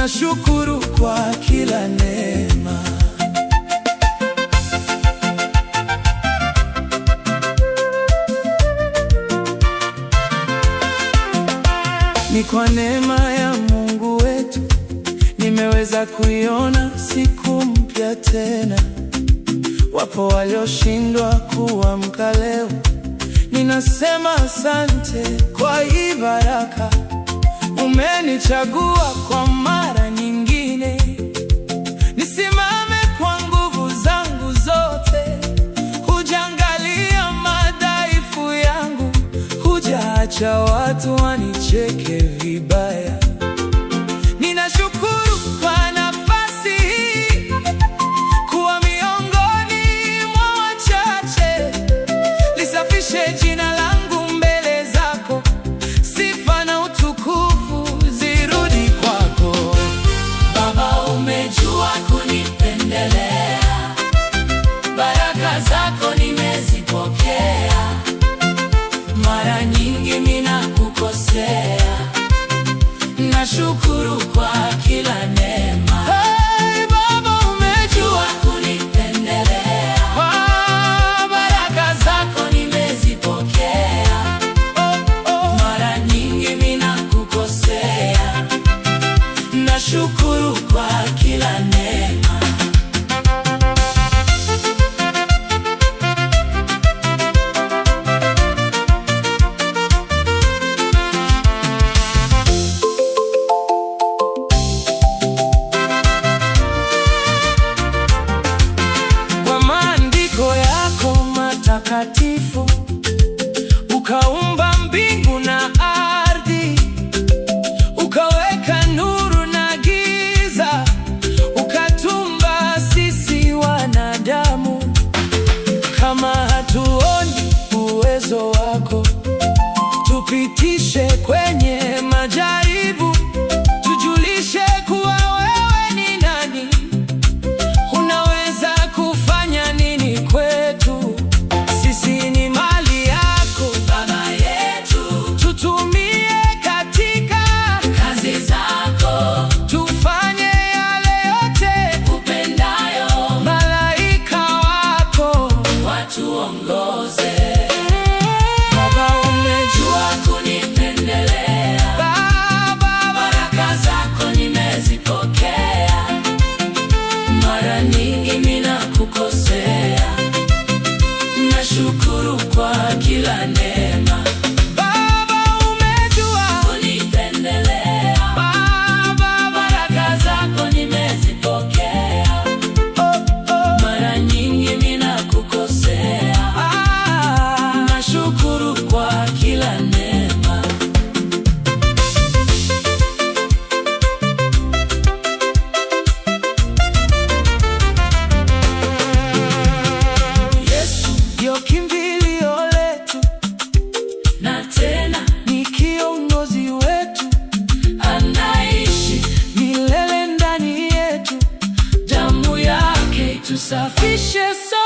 nashukuru kwa kila neema. Ni kwa neema ya Mungu wetu nimeweza kuiona siku mpya tena. Wapo walioshindwa kuamka leo, ninasema asante kwa hii baraka. Umenichagua kwa mara nyingine, nisimame kwa nguvu zangu zote. Hujaangalia madhaifu yangu, hujaacha watu wanicheke vibaya. Ninashukuru kwa nafasi hii kuwa miongoni mwa wachache. Lisafishe jina langu mbele zako, sifa na utukufu zirudi kwako. Baba, umejua kunipendelea, baraka zako nimezipokea. Mara nyingi mina kukosea, nashukuru kwa kila neema. Hey, Baba umejua Jua kunipendelea, Ah, baraka zako nimezipokea. oh, oh. Mara nyingi mina kukosea, nashukuru kwa kila neema. Kwa maandiko yako matakatifu ukaumba mbingu na ardhi, ukaweka nuru na giza, ukatumba sisi wanadamu. Kama hatuoni uwezo wako, tupitishe kwenye majaribu, tujulishe kuwa wewe ni nani. Unaweza kufanya nini kwetu? Sisi ni mali yako, Baba yetu, tutumie katika kazi zako tufanye yale yote upendayo, malaika wako. watuongoze. Baba umejua, Jua kunipendelea, Baba baraka zako nimezipokea. Mara nyingi mina kukosea, nashukuru kwa kila neema. Baba umejua, Kunipendelea, Baba baraka zako nimezipokea. oh, oh. Mara nyingi mina kukosea, Ah, nashukuru kwa kila neema. Yesu, ndio kimbilio letu, na tena ni kiongozi wetu anaishi, milele ndani yetu. damu yake tusafishe Fishe